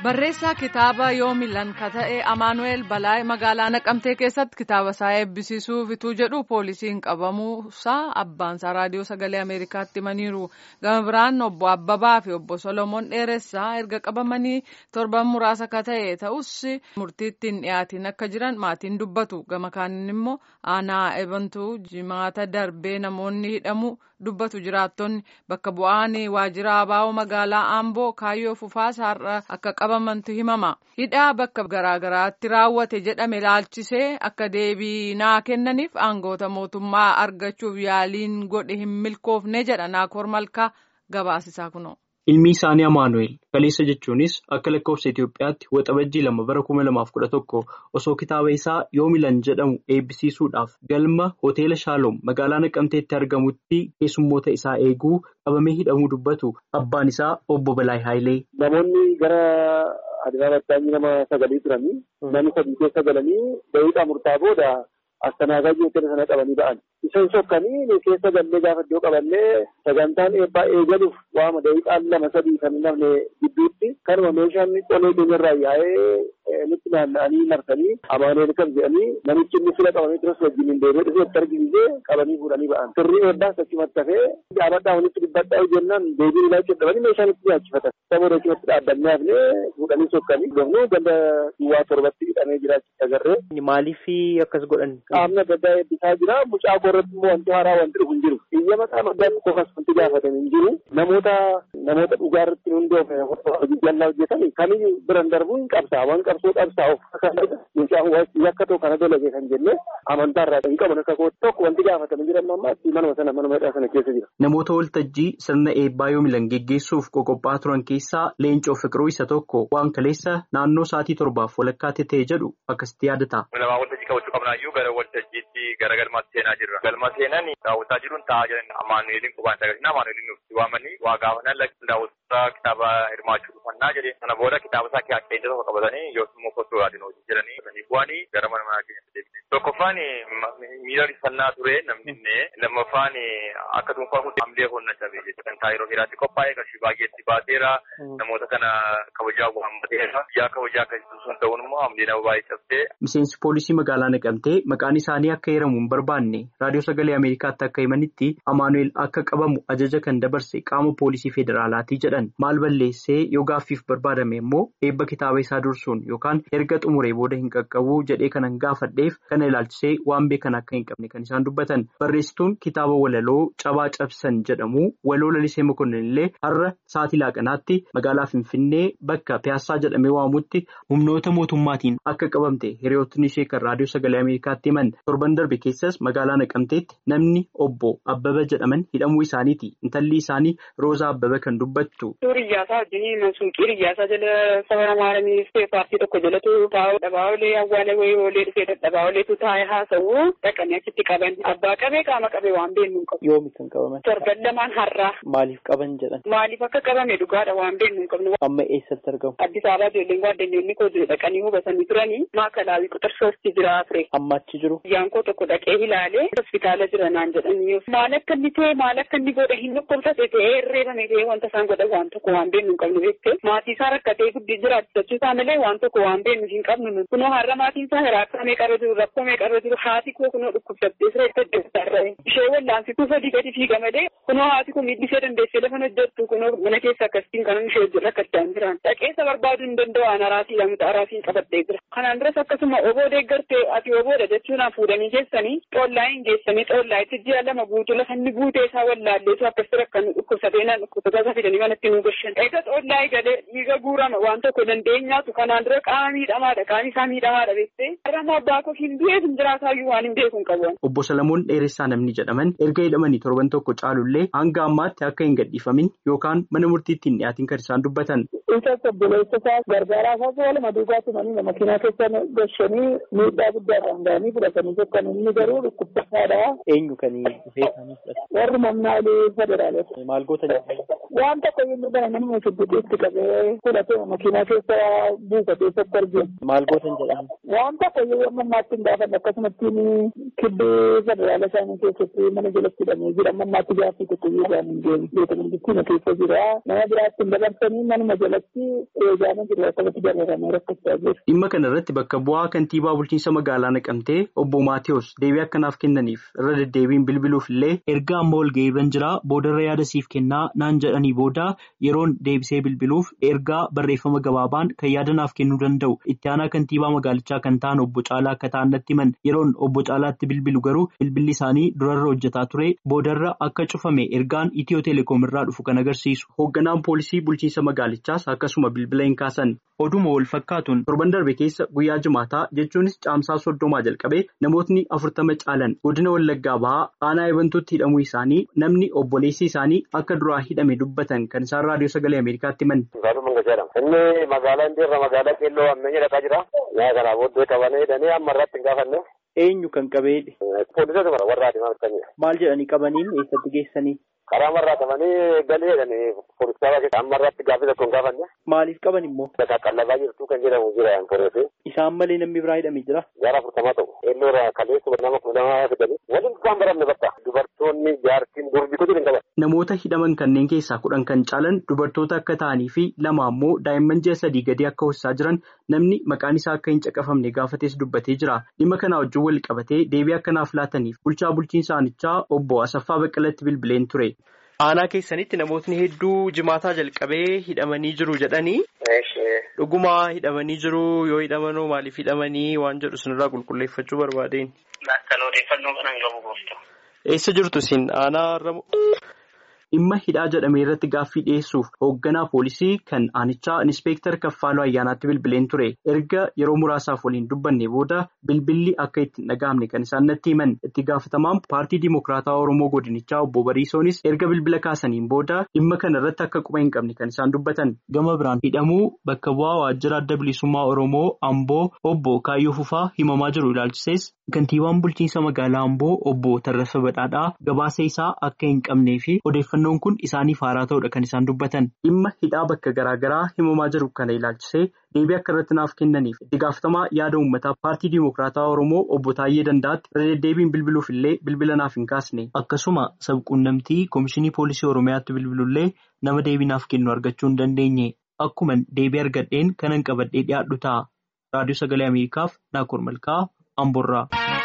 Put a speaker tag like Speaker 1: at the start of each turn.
Speaker 1: Barreessaa kitaaba yoomilan ka ta'e Amaanu'eel Balaay magaalaa Naqamtee keessatti kitaaba isaa eebbisiisuuf ituu jedhu poolisiin qabamuusaa abbaansaa raadiyoo sagalee Ameerikaatti himaniiru. Gama biraan obbo Abbabaa fi obbo Solomoon Dheeressaa erga qabamanii torban muraasa ka ta'e ta'us murtiitti hin dhiyaatin akka jiran maatiin dubbatu. Gama kaaniin immoo aanaa ebantuu jimaata darbee namoonni hidhamu dubbatu jiraattonni bakka bu'aan waajjira abaa'oo magaalaa Amboo kaayyoo fufaas har'a akka qabamantu himama. Hidhaa bakka garaagaraatti raawwate jedhame ilaalchisee akka deebii naa kennaniif aangoota mootummaa argachuuf yaaliin godhe hin milkoofne jedha naakoor malkaa gabaasisaa kunoo.
Speaker 2: Ilmi isaanii Amaanu'eel Kaleessa jechuunis akka lakkoofsa Itoophiyaatti waxabajjii lama bara kuma lamaaf kudha tokko osoo kitaaba isaa yoomilan jedhamu eebbisiisuudhaaf galma hoteela Shaaloom magaalaa Naqamteetti argamutti keessummoota isaa eeguu qabamee hidhamuu dubbatu abbaan isaa obbo Balaay Haayilee.
Speaker 3: Namoonni gara Adiraa Battaanyii nama sagalii turanii namni sadii keessa galanii daqiiqaa murtaa'aa booda astanaagaajii hoteela sana qabanii ba'an. Isaan sokkanii keessa gallee gaafa iddoo qabannee sagantaan eebbaa eegaluuf waama daqiiqaan lama sadii kan namne gidduutti kanuma meeshaan qolee keenyarraa yaa'ee nutti naanna'anii marsanii amaanu'eel kan jedhanii namichi inni fila qabamee turas wajjin hin deebi'ee dhufee itti argisiisee qabanii fuudhanii ba'an. Sirrii eebbaas achumatti hafee dhaabadhaa walitti dubbadhaa jennaan deebiin ilaa jedhamanii meeshaan itti nyaachifatan. Saboota achumatti dhaabbannee hafnee fuudhanii sokkanii dhufnuu ganda duwwaa torbatti hidhamee jiraachuu agarree.
Speaker 2: Maaliif akkas godhan?
Speaker 3: Qaamni adda addaa eebbisaa jira. Mucaa irratti immoo wanti haaraa wanti dhufu hin jiru. Biyya mataa maddaatti qofas wanti gaafatan hin jiru. Namoota namoota dhugaa irratti hundoofne hojii jallaa hojjetan kamiyyuu biran darbuu hin qabsaa. Waan qabsoo qabsaa of kakkaata. Mucaan yakka ta'u kana dalage kan jenne amantaa irraa hin qaban akka kootti tokko wanti gaafatan jiran ammaatti manuma sana manuma hidhaa sana keessa jira.
Speaker 2: Namoota waltajjii sirna eebbaa yoomilan geggeessuuf qoqophaa turan keessaa leencoo fiqiruu isa tokko waan kaleessa naannoo sa'aatii torbaaf walakkaatti ta'e jedhu akkasitti yaadata.
Speaker 4: Namaa waltajjii qabachuu qabnaayyuu gara waltajjiitti gara galmaatti seenaa jirra. Galma seenan daawwataa jiruun taa'aa jiran amaanu'eeliin qubaan agarsiisa amaanu'eeliin nutti waamanii waa gaafannan lakki daawwattoota kitaaba hirmaachuu dhufannaa jedhe sana booda kitaaba isaa keessa tokko qabatanii yookiin immoo fottoo yaadin hojii jedhanii sanii bu'anii gara mana manaa keenyatti deebine. Tokkoffaan miira rifannaa ture namni lammaffaan akka dhuunfaa hamilee honna cabee jechuudha. Yeroo hiraatti qophaa'ee qarshii baay'eetti baateera namoota kana kabajaa waammateera. Biyyaa kabajaa akkasitti sun ta'uun immoo hamilee nama baay'ee cabsee.
Speaker 2: Miseensi poolisii magaalaa Naqamtee maqaan isaanii akka heeramu hin barbaanne raadiyoo sagalee Ameerikaatti akka himanitti Amaanu'eel akka qabamu ajaja kan dabarse qaama poolisii federaalaati jedhan maal balleessee yoo gaaffiif barbaadame immoo eebba kitaaba isaa dursuun yookaan erga xumuree booda hin qaqqabu jedhee kanan gaafadheef kana ilaalchisee waan beekan akka hin qabne kan isaan dubbatan barreessituun kitaaba walaloo cabaa cabsan jedhamu waloo lalisee mokonnin illee har'a sa'aatii laaqanaatti magaalaa finfinnee bakka piyaassaa jedhamee waamutti humnoota mootummaatiin akka qabamte hiriyootni ishee kan raadiyoo sagalee ameerikaatti himan torban darbe keessas magaalaa naqamteetti namni obbo abbaba jedhaman hidhamuu isaaniiti intalli isaanii roozaa abbaba kan dubbattu.
Speaker 5: Riyyaasaa wajjin suuqii riyyaasaa jala saba namaaramii paartii tokko jalatu taa'u dhabaa olee awwaala wayii olee dhufee dadhabaa oleetu taa'ee haasa'u dhaqanii achitti qaban abbaa qabee qaama qabee waan beeknu hin qabu.
Speaker 2: Yoomi kan qabaman.
Speaker 5: Torban lamaan har'aa.
Speaker 2: Maaliif qaban jedhan?
Speaker 5: Maaliif akka qabame dhugaadha waan beeknu hin qabnu.
Speaker 2: Amma eessatti argamu?
Speaker 5: Addis Ababaa ijoolleen gaaddanyyoonni koo dhaqanii hubatanii turanii maakalaawii quxar soostii jira ture.
Speaker 2: Amma achi jiru?
Speaker 5: Guyyaan koo tokko dhaqee ilaalee hospitaala jira naan jedhanii maal akka inni ta'e maal akka inni godhe hin dhukkubsate ta'ee herreebame ta'ee wanta isaan godhan waan tokko waan beeknu hin qabnu beektee maatii isaa rakkatee guddii jiraachisachuu isaa malee waan tokko waan beeknu hin qabnu kunoo har'a maatiin isaa hiraakkamee qarra jiru rakkoomee qarra jiru haati koo kunoo dhukkubsattee siree itti ishee wallaansituu sadii gadi fiiga malee kunoo haati kun miidhisee dandeessee lafa hojjettu kunoo mana keessa akkasitiin kanan ishee hojii rakkachaa hin jiran dhaqeessa barbaaduu hin danda'an araatii lamta araasiin qabattee jira kanaan duras akkasuma oboo deeggartee ati oboodha jechuun fuudhanii keessanii xoollaa hin geessanii xoollaa itti ji'a lama guutuu lafa inni guutee isaa wallaalleetu akkasitti rakkan dhukkubsatee naan dhukkubsataa fidanii manatti nu gashan eega xoollaa eegalee dhiiga guurama waan tokko dandeenyaatu kanaan dura qaama miidhamaadha qaamni isaa miidhamaadha beektee har'ama abbaa koo hin du'eef hin jiraataayyuu waan hin beeku hin qabu.
Speaker 2: Obbo Salamoon Dheeressaa namni jedhaman erga hidhamanii torban tokko caalullee hanga ammaatti akka hin gadhiifamin yookaan mana murtiitti hin dhiyaatin kan isaan dubbatan.
Speaker 3: Isa obboleessa isaa gargaaraa isaa waluma duugaa tumanii makiinaa keessa gashanii miidhaa guddaadhaan ga'anii fudhatanii tokkan inni garuu dhukkubsataadha.
Speaker 2: Eenyu kan dhufee isaanii fudhate?
Speaker 3: Warri mamnaalee federaalota.
Speaker 2: Maal goota jedhama?
Speaker 5: Waan tokko inni bara nama shubbixiitti qabee fudhatee makiinaa keessa buufatee tokko argina.
Speaker 2: Maal gootan jedhama?
Speaker 5: Waan tokko yoo mannaatti hin gaafanne akkasumatti kibbee federaala isaanii keessatti mana jalatti hidhamee jira. Mannaatti gaaffii tokko yoo isaan hin deemu. Beeta mangistiin keessa jira. Nama biraatti hin dabarsanii manuma jalatti eegaama jiru akkasatti barreeffamee rakkachaa jiru.
Speaker 2: Dhimma kana irratti bakka bu'aa kantiibaa bulchiinsa magaalaa naqamtee obbo Maatiyus deebii akkanaaf kennaniif irra deddeebiin bilbiluuf illee erga amma ol ga'eerran jira boodarra yaada siif kennaa naan jedhanii booda yeroon deebisee bilbiluuf ergaa barreeffama gabaabaan kan yaada naaf kennuu danda'u itti aanaa kantiibaa magaalichaa kan ta'an obbo Caalaa akka ta'an natti himan yeroon obbo Caalaatti bilbilu garuu bilbilli isaanii durarra hojjetaa ture boodarra akka cufame ergaan itiyoo teleekoom irraa dhufu kan agarsiisu. Hoogganaan poolisii bulchiinsa magaalichaas akkasuma bilbila hin kaasan oduma wal fakkaatuun torban darbe keessa guyyaa jimaataa jechuunis caamsaa soddomaa jalqabee namootni afurtama caalan godina wallaggaa bahaa aanaa ebantuutti hidhamuu isaanii namni obboleessi isaanii akka duraa hidhame dubbatan kan isaan raadiyoo sagalee ameerikaatti himan.
Speaker 3: Inni magaalaa Indirra magaalaa Keelloo Ammayyaa dhaqaa jira. Yaa kana booddee qabanii hidhanii amma irratti hin gaafanne.
Speaker 2: Eenyu kan qabeedhe?
Speaker 3: Poolisota mara warra adimaa bitanii.
Speaker 2: Maal jedhanii qabaniin eessatti geessanii?
Speaker 3: Karaa marraa qabanii galii jedhanii poolisoota keessa amma irratti gaaffii tokko hin gaafanne.
Speaker 2: Maaliif qaban immoo?
Speaker 3: Qaqqallabaa jirtu kan jedhamu jira poolisi.
Speaker 2: Isaan malee namni biraa hidhamee jira?
Speaker 3: Gara afurtamaa ta'u. Eelloo irraa kaleessuma nama kuma nama fidanii. Waliin isaan baramne bakka. Dubartoonni jaartiin durbi kutu hin qaban.
Speaker 2: Namoota hidhaman kanneen keessaa kudhan kan caalan dubartoota akka ta'anii fi lama ammoo daa'imman ji'a sadii gadi akka hoosisaa jiran namni maqaan isaa akka hin caqafamne gaafates dubbatee jira. Dhimma kanaa wajjin wal qabatee deebii akkanaaf laataniif bulchaa bulchiinsa aanichaa obbo Asaffaa Baqqalatti bilbileen ture. Aanaa keessanitti namootni hedduu jimaataa jalqabee hidhamanii jiru jedhanii. Dhugumaa hidhamanii jiru yoo hidhamanoo maaliif hidhamanii waan jedhu sinirraa qulqulleeffachuu barbaadeen.
Speaker 6: Kan odeeffannoo kanan qabu gooftu.
Speaker 2: Eessa jirtu isin aanaa irra dhimma hidhaa jedhamee irratti gaaffii dhiyeessuuf hoogganaa poolisii kan aanichaa inspeektar Kaffaaluu Ayyaanaatti bilbileen ture. Erga yeroo muraasaaf waliin dubbanne booda bilbilli akka itti hin dhaga'amne kan isaan natti himan. Itti gaafatamaan paartii Dimokiraataa Oromoo Godinichaa obbo Bariisoonis erga bilbila kaasaniin booda dhimma kana irratti akka quba hin qabne kan isaan dubbatan. Gama biraan hidhamuu bakka bu'aa waajjira adda bilisummaa Oromoo Amboo obbo Kaayyoo Fufaa himamaa jiru ilaalchisees kantiibaan bulchiinsa magaalaa Amboo obbo Tarrafa Badhaadhaa gabaasa isaa akka hin qabnee fi odeeffannoon kun isaaniif haaraa ta'udha kan isaan dubbatan. Dhimma hidhaa bakka garaagaraa himamaa jiru kana ilaalchisee deebii akka irratti naaf kennaniif itti gaafatamaa yaada uummataa paartii Dimokiraataa Oromoo obbo Taayyee Dandaatti irra deddeebiin bilbiluuf illee bilbila naaf hin kaasne. Akkasuma sabquunnamtii Komishinii Poolisii Oromiyaatti bilbilullee nama deebii naaf kennu argachuu hin dandeenye. Akkuma deebii argadheen kanan qabadhee dhiyaadhu ta'a. Raadiyoo Sagalee Ameerikaaf Naakoor Malkaa Amboorraa.